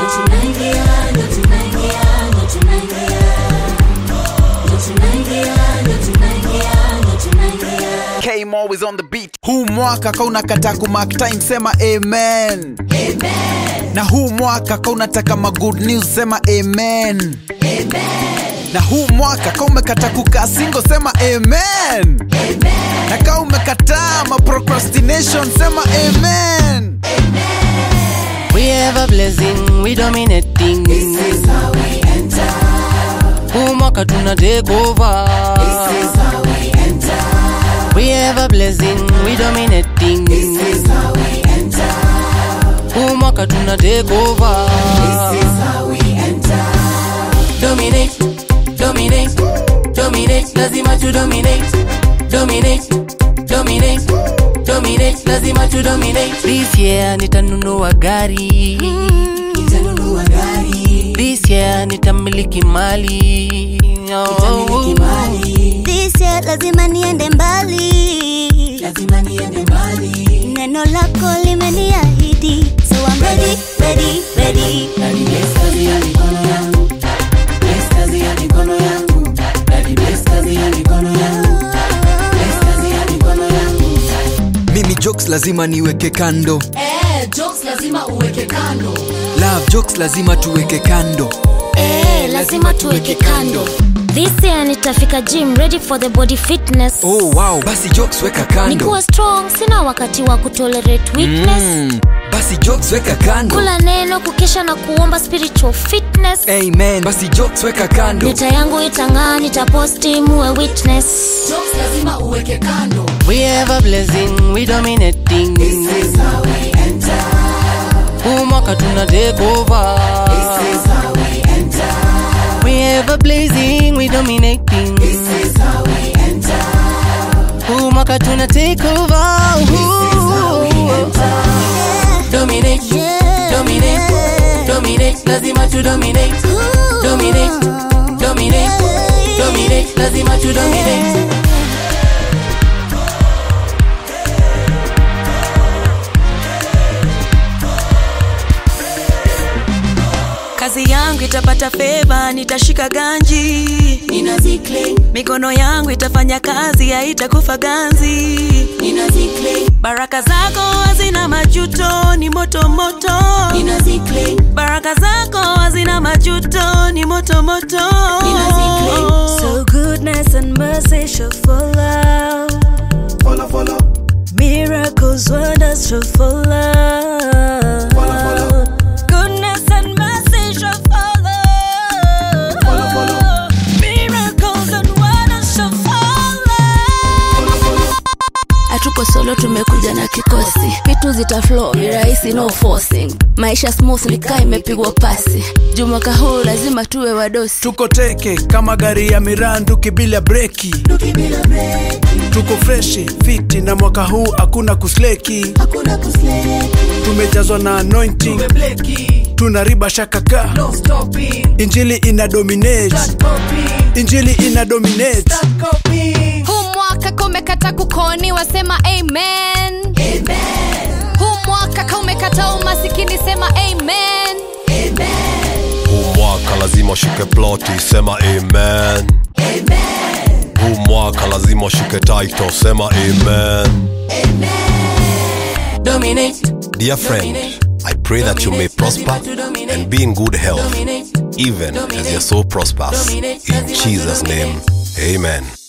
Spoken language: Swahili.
tunaingia, ndo tunaingia, ndo tunaingia. Ndo tunaingia, ndo tunaingia, ndo tunaingia. K always on the beat. Huu mwaka ka unakata kumark time sema amen. Amen, Na huu mwaka ka unataka ma good news sema amen. amen, Na huu mwaka ka umekata kukaa single sema amen. amen. Na ka umekataa ma procrastination sema amen. We have a blessing, we dominating. This is how we enter. Huu mwaka tuna take over. This is how we enter. We have a blessing, we dominating. This is how we enter. Huu mwaka tuna take over. This is how we enter. Dominate, dominate, dominate, lazima tu dominate. Dominate, dominate, dominate, lazima tu dominate. This year nitanunua gari. Nitanunua gari, This year nitamiliki mali. nitamiliki mali, This year lazima niende mbali, lazima niende mbali. neno lako limeniahidi, so I'm ready, ready, ready. Daddy bless kazi ya mikono yangu, bless kazi ya mikono yangu, Daddy bless kazi ya mikono yangu, bless kazi ya mikono yangu. mimi jokes lazima niweke kando Eh, jokes lazima uweke kando. love jokes lazima tuweke kando Eh, lazima tuweke kando. This year nitafika gym ready for the body fitness. oh wow basi jokes weka kando Nikuwa strong, sina wakati wa kutolerate weakness. mm, basi jokes weka kando Kula neno, kukesha na kuomba spiritual fitness. amen basi jokes weka kando Nyota yangu itang'aa, nitaposti muwe witness. Jokes lazima uweke kando. We have a blessing, we dominating. This is how we enter. Huu mwaka tuna take over. This is how we enter. We have a blazing, we dominating. This is how we enter. Huu mwaka tuna take over. This is how we enter. Dominate, Yeah. dominate, dominate, lazima tu dominate. Ooh. Dominate, dominate, dominate, lazima tu dominate. kazi yangu itapata feva nitashika ganji Nina zikling, mikono yangu itafanya kazi haitakufa ganzi nina zikling, baraka zako hazina majuto ni moto moto nina zikling. baraka zako hazina majuto ni moto moto Nina zikling. so goodness and mercy shall follow Follow, follow, miracles wonders shall follow follow, follow, goodness and mercy shall follow follow, follow, miracles and wonders shall follow follow, follow. hatuko solo tumekuja na kikosi vitu zita flow ni rahisi no forcing maisha smooth nikaa imepigwa pasi juu mwaka huu lazima tuwe wadosi tuko teke kama gari ya miranduki bila breki Bila breki, tuko freshi fiti na mwaka huu hakuna kusleki hakuna kusleki. tumejazwa na anointing tuna riba shakaka injili ina dominate injili ina dominate huu mwaka kumekata kukoni wasema amen Amen, huu mwaka kaumekata umasikini sema amen huu mwaka lazima ushike ploti sema amen huu mwaka lazima ushike title sema amen Dominate, dear friend i pray that you may prosper and be in good health even as your soul prospers in jesus name amen